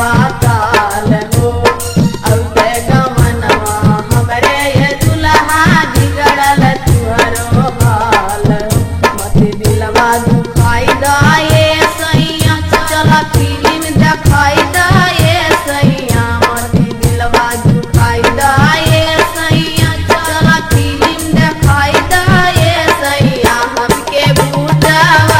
पाताल हो औते गमनवा हमरे ये दुल्हा बिगड़ल तुहरो हाल मत दिलवा दुखाई दाए सैया चल फिल्म देखाई दाए सैया मत दिलवा दुखाई दाए सैया चल फिल्म देखाई दाए सैया हमके बूटावा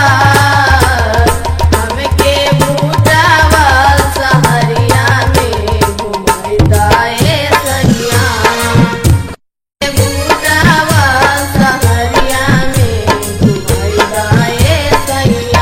हमके बूटावा सहरिया में घुमाई दाए सैया बूटावा सहरिया में घुमाई दाए सैया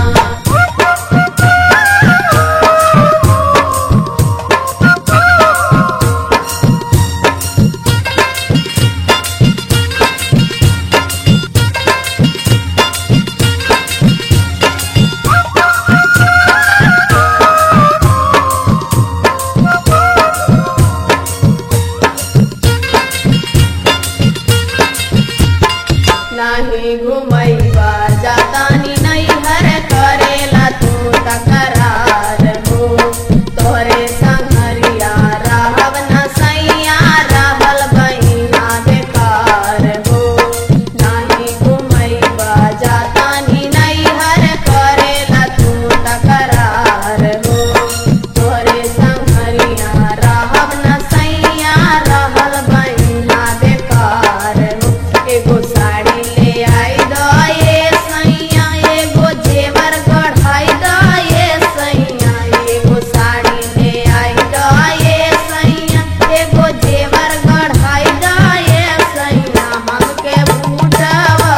नाही घुमैबा जातानी नहीं हर करेला तू तकरार हो तोरे संगरिया रहब न सैया रहल बहिना बेकार हो नाही घुमैबा जातानी नहीं हर करेला तू तकरार हो तोरे संगरिया रहब न सैया रहल बहिना बेकार हो एगो साड़ी ले आई दो ये सैया एगो जेवर गढ़ाई दो ये सैया एगो साड़ी ले आई दो ये सैया एगो जेवर गढ़ाई दो ये सैया हमके बूटावा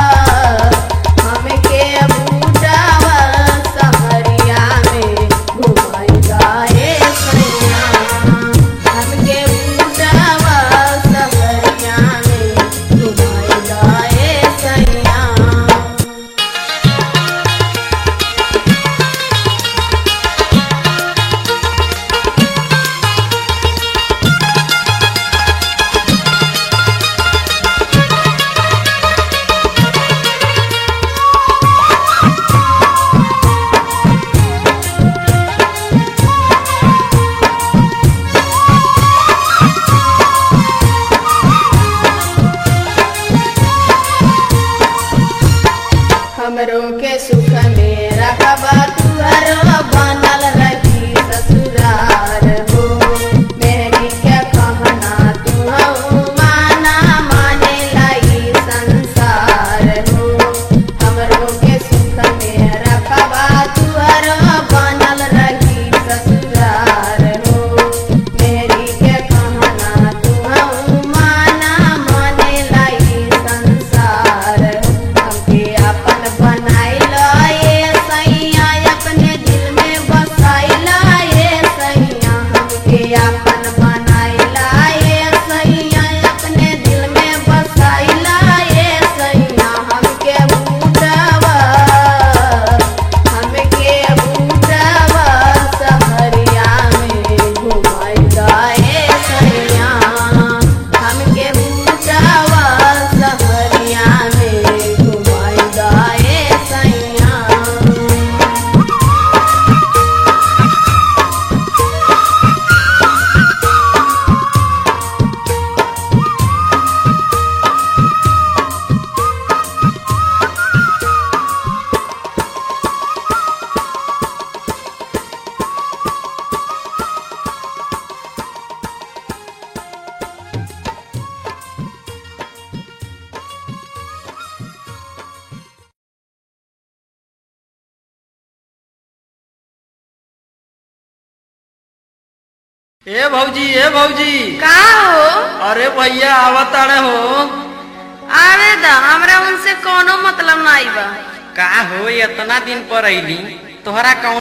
हमके बूटावा सहरिया में घुमाई दो ये सैया हमके बूटावा सहरिया में घुमाई दो ये सैया हमरो के सुख में रखबा तुहरो बनल रही ससुरार हो मेरी के कहना तू माना माने लाई संसार हो हमरो के सुख में रखबा तुहरो बनल रही ससुरार हो मेरी के कहना तू माना माने लाई संसार हो हमके अपन बनाइल ये सैया अपने दिल में बसाइल ये सैया हमके अपन बनाइल ये सैया अपने दिल में बसाइल ये सैया हमके बूटावा हमके बूटावा सहरिया में घुमाई दाए सैया हमके बूटावा सहरिया में घुमाई दाए सैया ए भौजी ए भौजी का हो अरे भैया आवताड़े हो आवे द हमरा उनसे कोनो मतलब नहीं बा का हो इतना दिन पर अइली तोहरा कौनो